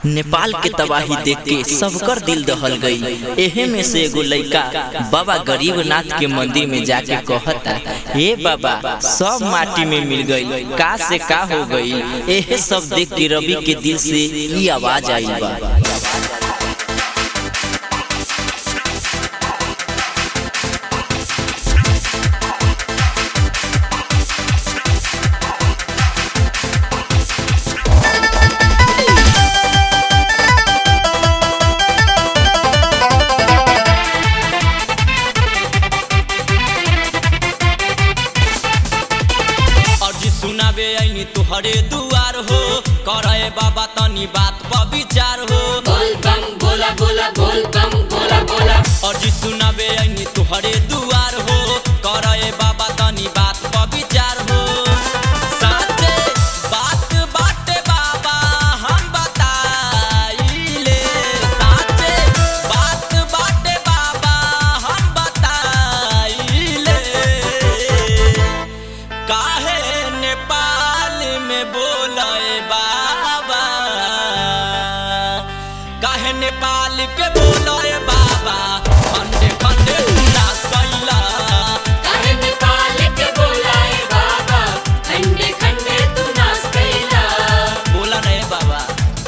नेपाल के तबाही देख के सबकर दिल दहल गई एहे में से एगो लइका बाबा गरीबनाथ के मंदिर में जाके कहता हे बाबा सब माटी में मिल गई का से का हो गई एहे सब देख के रवि के दिल से ई आवाज आई बा अर्जी सुनाबे ऐनी तुहरे दुआर हो करे बाबा तनी बात पर विचार हो बोल बम बोला बोला बोल बम बोला बोला अर्जी सुनाबे ऐनी तुहरे दुआर हो करे बाबा तनी बात पर विचार हो साचे बात बाटे बाबा हम बताइले साचे बात बाटे बाबा हम बताइले काहे नेपाल में बोले बाबा काहे नेपाल के बोले बाबा खंडे खंडे उदास कैला काहे नेपाल के बोलाए बाबा खंडे खंडे तू नाच कैला बोला नहीं बाबा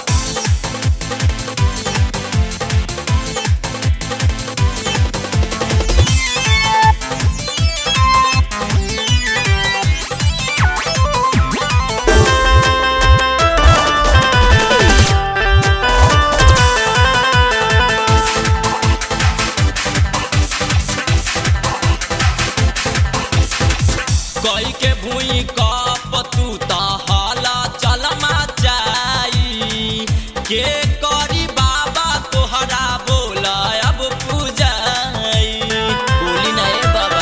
कई के भूई कप तू त हाला चलमा चाई के करी बाबा तोहरा बोला अब पूजाई बोली नहीं बाबा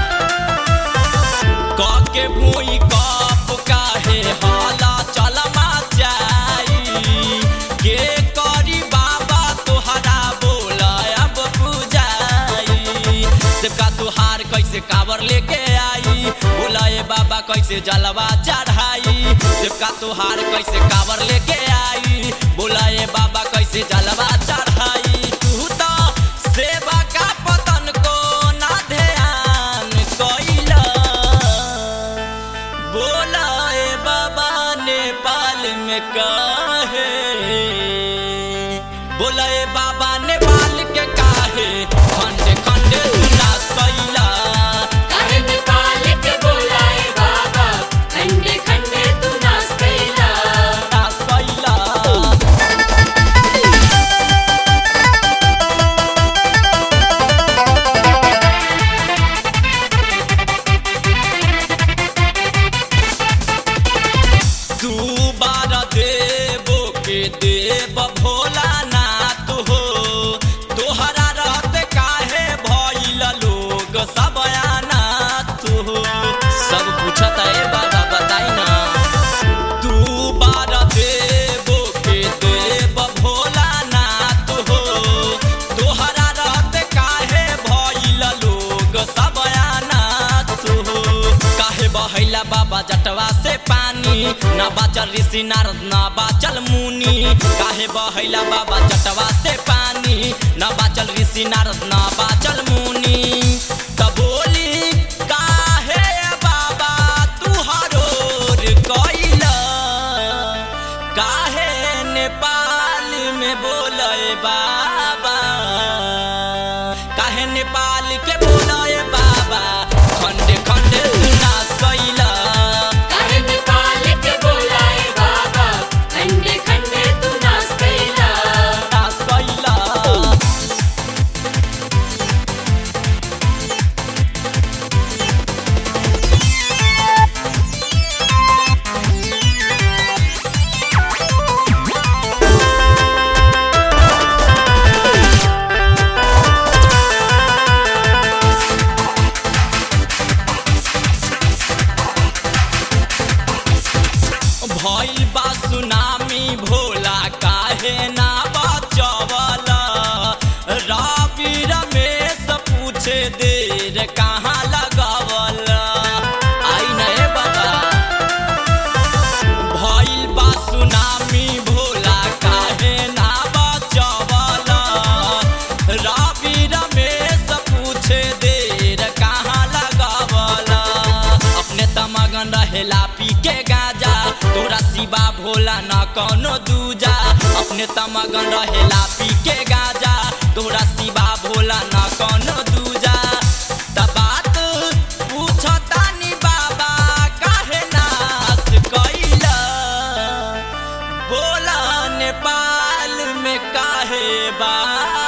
क के भूई कप काहे हाला चलमा चाई के करी बाबा तोहरा बोला अब पूजाई देवका तुहार कैसे कावर लेके आई बोलाए बाबा कैसे जलवा चढ़ाई देवका तुहार कैसे कावर लेके आई बोलाए बाबा कैसे जलवा चढ़ाई तू तो सेवा का पतन को ना ध्यान कैला बोलाए बाबा नेपाल में काहे बोलाए बाबा नेपाल के काहे खंडे खंडे उदास कैला काहे नेपाल के बोलाए बाबा खंडे खंडे तू नाच कैला उदास कैला तू बार देवो के देव भोलानाथ हो तोहरा रहते काहे भइल लोग सब अनाथ हो सब पूछत है बाबा बताई ना तू बार देवो के देव भोलानाथ हो तोहरा रहते काहे भइल लोग सब अनाथ हो काहे बहैला बाबा जटवा से पानी ना बाचल ऋषि नारद ना बाचल मुनि काहे बहैला बाबा जटवा से पानी ना बाचल ऋषि नारद ना बाचल मुनि त बोली काहे बाबा तू हरोर कैला काहे नेपाल में बोले बाबा काहे नेपाल के बोले बाबा खंडे खंडे उदास कैला काहे नेपाल के बोलाए बाबा खंडे खंडे तू नाच कैला उदास कैला भोला ना कौनो दूजा अपने तमगन रहेला पी के गाजा तोरा सिवा भोला ना कौनो दूजा त बात पूछतानी बाबा काहे नाश कैला बोला नेपाल में काहे बा